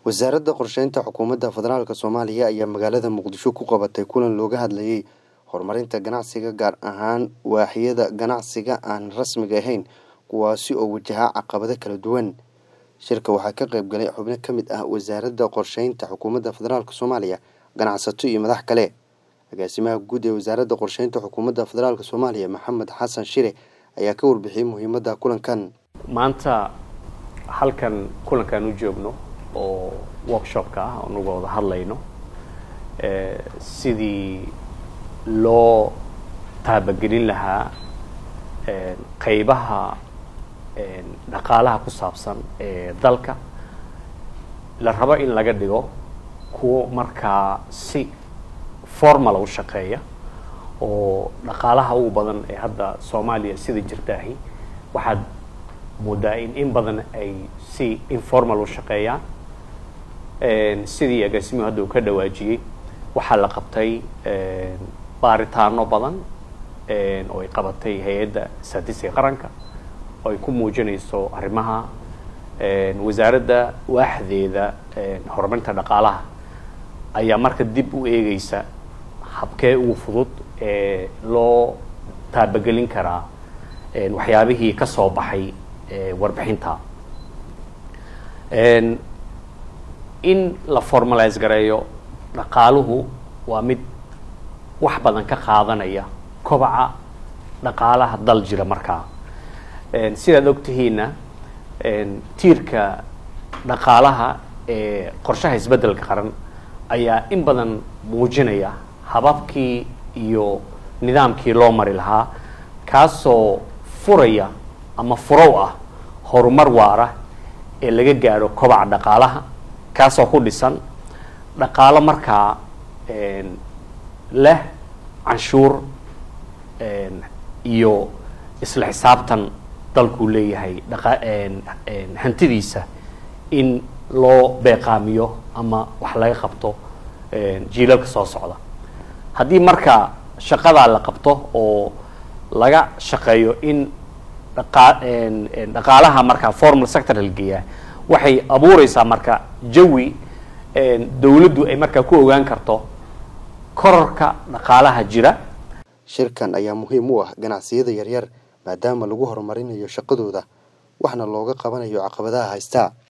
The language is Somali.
wasaaradda qorsheynta xukuumadda federaalk soomaaliya ayaa magaalada muqdisho ku qabatay kulan looga hadlayay horumarinta ganacsiga gaar ahaan waaxyada ganacsiga aan rasmiga ahayn kuwaasi oo wajahaa caqabado kala duwan shirka waxaa ka qayb galay xubno ka mid ah wasaaradda qorsheynta xukuumadda federaalk soomaaliya ganacsato iyo madax kale agaasimaha guud ee wasaaradda qorsheynta xukuumadda federaalk soomaaliya maxamed xasan shire ayaa ka warbixiyey muhiimadda kulankan maanta halkan kulankaan u joogno oo workshopka ah oon uga wada hadlayno sidii loo taabagelin lahaa qeybaha dhaqaalaha ku saabsan ee dalka la rabo in laga dhigo kuwo markaa si formal u shaqeeya oo dhaqaalaha ugu badan ee hadda soomaaliya sida jirtaahi waxaad moodaa in in badan ay si informal u shaqeeyaan sidii agaasimuhu hadda uu ka dhawaajiyey waxaa la qabtay baaritaano badan oo ay qabatay hay-adda saadisiga qaranka oo ay ku muujinayso arrimaha wasaaradda waaxdeeda horumarinta dhaqaalaha ayaa marka dib u eegeysa habkee ugu fudud ee loo taabagelin karaa waxyaabihii ka soo baxay warbixinta in la formalise gareeyo dhaqaaluhu waa mid wax badan ka qaadanaya kobaca dhaqaalaha dal jira markaa sidaad ogtihiinna tiirka dhaqaalaha ee qorshaha isbeddelka qaran ayaa in badan muujinaya hababkii iyo nidaamkii loo mari lahaa kaasoo furaya ama furow ah horumar waara ee laga gaadho kobaca dhaqaalaha kaasoo ku dhisan dhaqaalo markaa leh canshuur iyo isla xisaabtan dalkuu leeyahay hantidiisa in loo beeqaamiyo ama wax laga qabto jiilalka soo socda haddii marka shaqadaa la qabto oo laga shaqeeyo in dhaqaalaha markaa formal sector la geeyaa waxay abuureysaa marka jawi dawladdu ay markaa ku ogaan karto korarka dhaqaalaha jira shirkan ayaa muhiim u ah ganacsiyada yaryar maadaama lagu horumarinayo shaqadooda waxna looga qabanayo caqabadaha haystaa